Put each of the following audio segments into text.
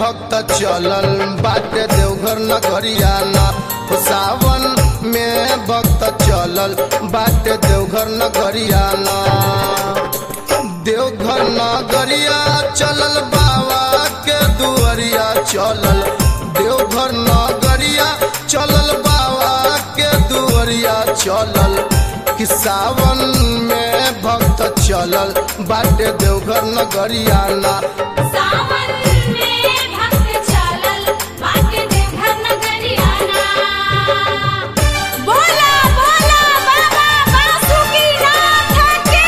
भक्त चलल बाटे देवघर नगरियाना हो सावन में भक्त चलल बाटे देवघर नगरियाना देवघर नगरिया चलल बाबा के दुआरिया चलल देवघर नगरिया चलल बाबा के दुआरिया चलल कि सावन में भक्त चलल बाटे देवघर नगरियाना सावन में भक्त चलल बाटे देवघर नगरियाना बोला बोला बाबा बासुकीनाथ की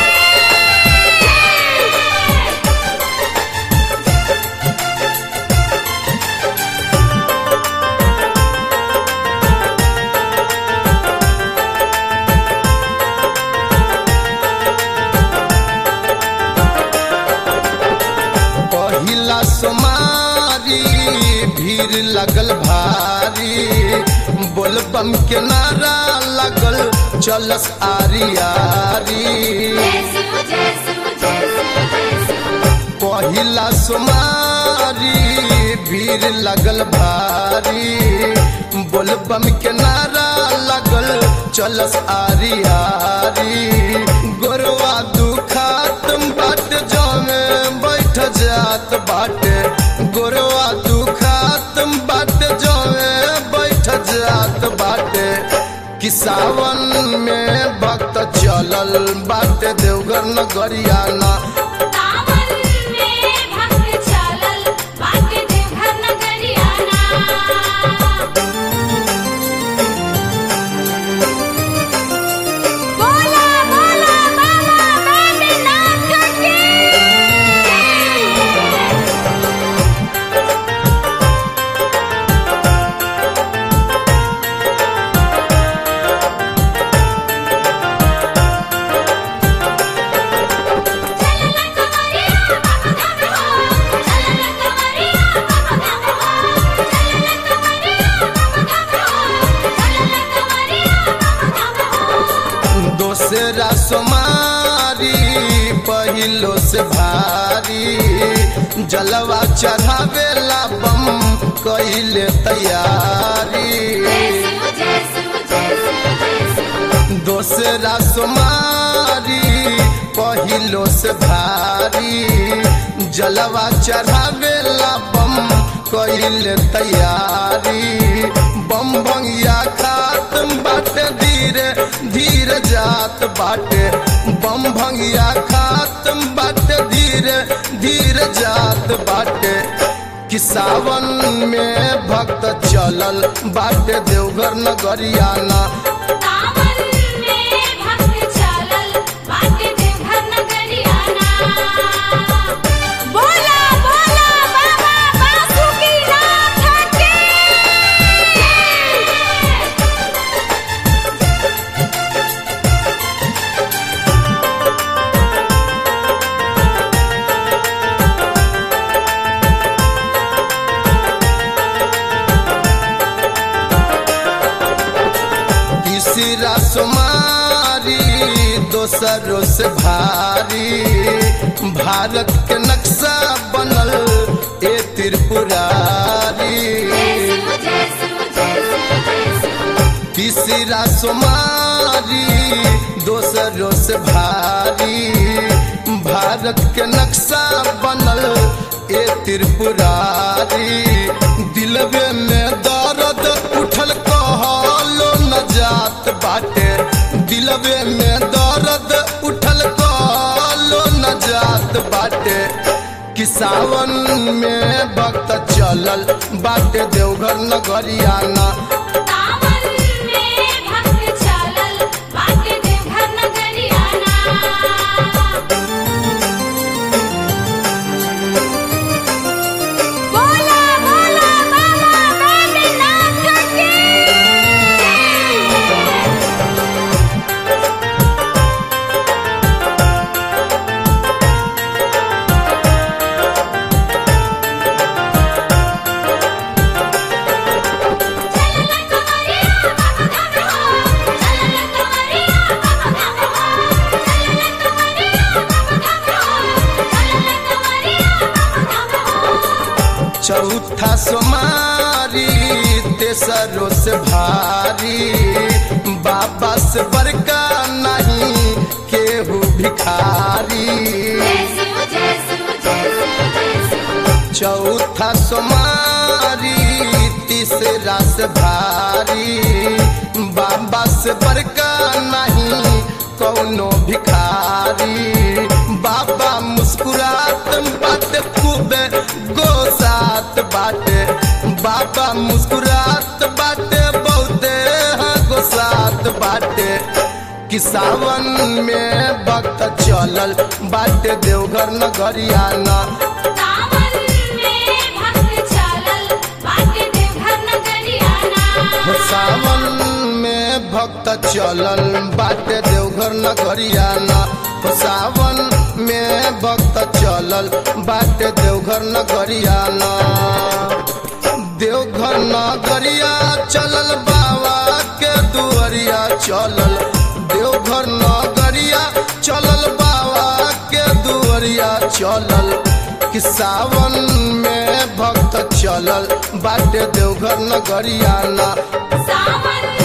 पहिला सोमारी भीड़ लगल भारी बोलबम के नारा लगल चलस आरी आरी जय शिव जय शिव जय शिव जय शिव पहिला सोमारी भीड़ लगल भारी बोलबम के नारा लगल चलस आरी आरी गोरवा दुखात बाट जमे बैठ जात बाटे गोरवा दुखात बाट जमे बैठ जात बाटे कि सावन में भक्त चलल बाटे देवघर नगरियाना सावन में भक्त चलल बाटे देवघर नगरियाना बोला बोला बाबा बैद्यनाथ की चलल कमरिया बाबा धाम हो चलल कमरिया बाबा धाम हो चलल कमरिया बाबा धाम हो चलल कमरिया बाबा धाम हो दोसरा सोमारी पहिलो से भारी जलवा चढ़ावेला बम कइले तैयारी जय शिव जय शिव जय शिव जय शिव दोसरा सोमारी पहिलो से भारी जलवा चढ़ावेला बम कइले तैयारी बम भंगिया खात बाटे धीरे धीरे जात बाटे बम भंगिया खात बाटे धीरे धीरे जात बाटे कि सावन में भक्त चलल बाटे देवघर नगरियाना सावन में भक्त चलल बाटे देवघर नगरियाना बोला बोला बाबा बासुकीनाथ की तीसरा सोमारी दोसरों से भारी भारत के नक्शा बनल ए त्रिपुरारी जय शिव जय शिव जय शिव जय शिव तीसरा सोमारी दोसरों से भारी भारत के नक्शा बनल ए त्रिपुरारी दिलवे में दर्द उठल कहलो न जात बाटे दिलवे में दर्द उठल कहलो न जात बाटे कि सावन में भक्त चलल बाटे देवघर नगरियाना सावन में भक्त चलल बाटे देवघर नगरियाना बोला बोला बाबा बैद्यनाथ की चलल दोसरों से भारी बाबा से बड़का नहीं केहू भिखारी जय शिव जय शिव जय शिव जय शिव चौथा सोमारी तीसरा से भारी बाबा से बड़का नहीं कौनो भिखारी बाबा मुस्कुरात बाटे खूबे गोसात बाटे बाबा मुस्कुरात बाटे बहुते हाँ गोसात बाटे कि सावन में भक्त चलल बाटे देवघर नगरियाना सावन में भक्त चलल बाटे देवघर नगरियाना सावन में भक्त चलल बाटे देवघर नगरियाना सावन में भक्त चलल बाटे देवघर नगरियाना देवघर नगरिया चलल बाबा के दुआरिया चलल देवघर नगरिया चलल बाबा के दुआरिया चलल कि सावन में भक्त चलल बाटे देवघर नगरियाना सावन